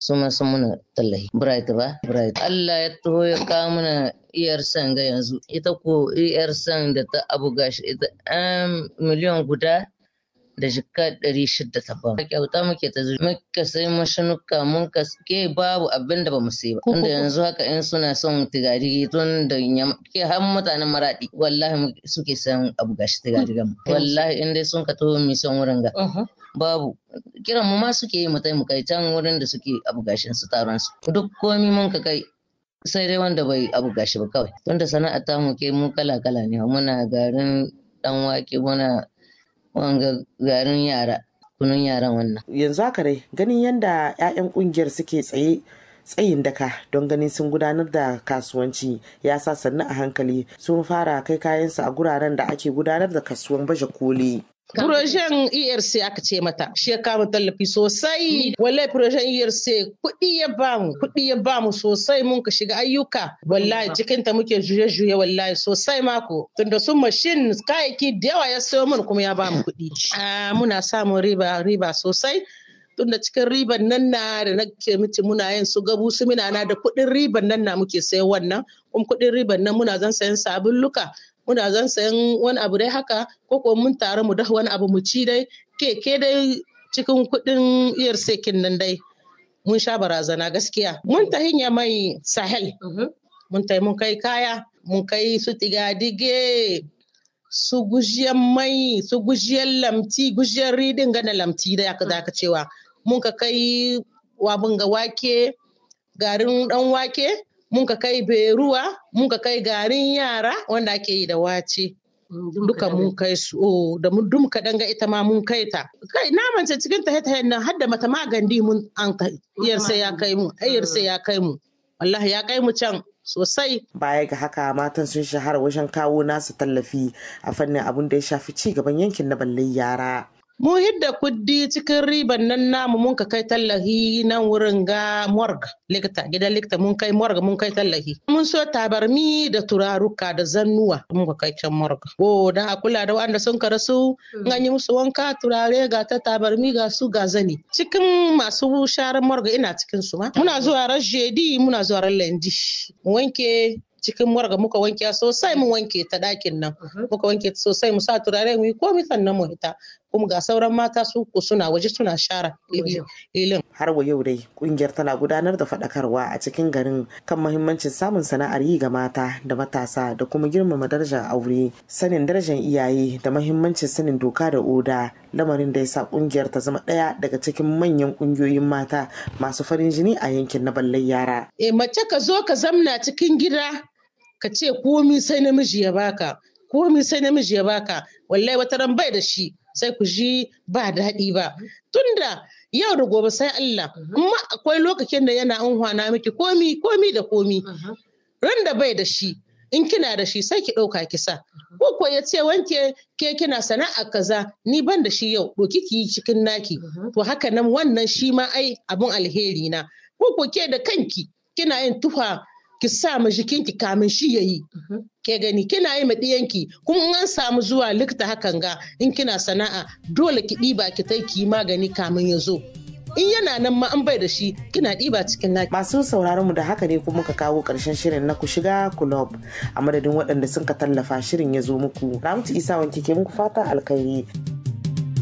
su ma sun muna tallahi bright ba bright Allah ya taho ya kawo mana iyar san ga yanzu ita ko iyar san da ta abu gashi ita an miliyan guda da jika ɗari shida ta ba. Kyauta muke ta zuwa muka sai mashinuka mun ka ke babu abin da ba mu sai ba. Tunda yanzu haka in suna son tigari tun da ke har mutanen maraɗi wallahi suke san abu gashi tigari gama. Wallahi in dai sun ka taho mi son wurin ga. Babu kiran mu ma suke yi mu mu kai can wurin da suke abu gashin su taron su. Duk komi mun ka kai sai dai wanda bai abu gashi ba kawai. Tunda sana'a ta mu ke mu kala kala ne muna garin dan wake muna wanga garin yara kunun yaran wannan. Yanzu haka dai ganin yadda 'ya'yan kungiyar suke tsaye tsayin daka don ganin sun gudanar da kasuwanci ya sa sannu a hankali sun fara kai kayansu a guraren da ake gudanar da kasuwan baje koli. Projen ERC aka ce mata, shi ya kama tallafi sosai. Wallahi projen ERC kuɗi ya bamu, kuɗi ya bamu sosai mun ka shiga ayyuka. Wallahi cikin ta muke juye-juye wallahi sosai mako. Tunda sun mashin kayayyaki da yawa ya sayo mun kuma ya bamu kuɗi. Muna samun riba riba sosai. Tunda cikin riban nan na da nake miki muna yin su gabu su mina na da kuɗin riban nan na muke sayan wannan. Kuma kuɗin riban nan muna zan sayan sabulluka. muna zan sayan wani abu dai haka ko ko mun tare mu dafa wani abu mu ci dai keke dai cikin kuɗin iyar sekin nan dai mun sha barazana gaskiya mun ta hinya mai sahel mun ta mun kai kaya mun kai su tigadige su gujiyar mai su gujiyar lamti gujiyar ridin gana lamti da aka zaka cewa mun ka kai wabin ga wake garin dan wake mun ka kai beruwa mun ka kai garin yara wanda ake yi da wace duka mun kai su da mun dum ka danga ita ma mun kai ta kai na mance cikin ta ta nan har da mata magandi mun an kai iyar sai ya kai mu ayyar sai ya kai mu wallahi ya kai mu can sosai baya ga haka matan sun shahara wajen kawo nasu tallafi a fannin abin da ya shafi ci gaban yankin na ballai yara Mu hidda kuddi cikin riban nan namu mun ka kai tallahi nan wurin ga morg likita gidan likita mun kai morg mun kai tallahi. Mun so tabarmi da turaruka da zannuwa mun ka kai can morg. O dan a kula da wanda sun karasu an yi musu wanka turare ga ta tabarmi ga su ga zani. Cikin masu sharan morg ina cikin su ma. Muna zuwa ran jedi muna zuwa ran lendi. Mu wanke cikin morga muka wanke sosai mu wanke ta ɗakin nan muka wanke sosai mu sa turare mu yi komai sannan mu hita kuma ga sauran mata su ku suna waje suna share ilin. Har wa yau dai kungiyar tana gudanar da faɗakarwa a cikin garin kan mahimmancin samun sana'ar yi ga mata da matasa da kuma girmama darajar aure sanin darajar iyaye da mahimmancin sanin doka da oda lamarin da ya sa kungiyar ta zama ɗaya daga cikin manyan kungiyoyin mata masu farin jini a yankin na ballai yara. E mace ka zo ka zamna cikin gida ka ce komi sai namiji ya baka komi sai namiji ya baka wallahi wata ran bai da shi sai ku ji ba daɗi ba tunda yau da gobe sai Allah amma akwai lokacin da yana an miki komi komi da komi ran da bai da shi in kina da shi sai ki ɗauka kisa ko ko ya ce wanke ke kina sana'a kaza ni ban da shi yau ɗoki ki yi cikin naki to haka nan wannan shi ma ai abun alheri na ko ko ke da kanki kina yin tufa ki sa ma jikinki kamin shi yayi ke gani kina yi ma ɗiyanki kuma in an samu zuwa likita hakan ga in kina sana'a dole ki ɗiba ki tai ki magani kamin ya zo in yana nan ma an bai da shi kina ɗiba cikin naki. Masu sauraron mu da haka ne kuma ka kawo ƙarshen shirin na ku shiga kulob a madadin waɗanda sun ka tallafa shirin ya zo muku. Ramtu Isa wanke ke muku fatan alkhairi.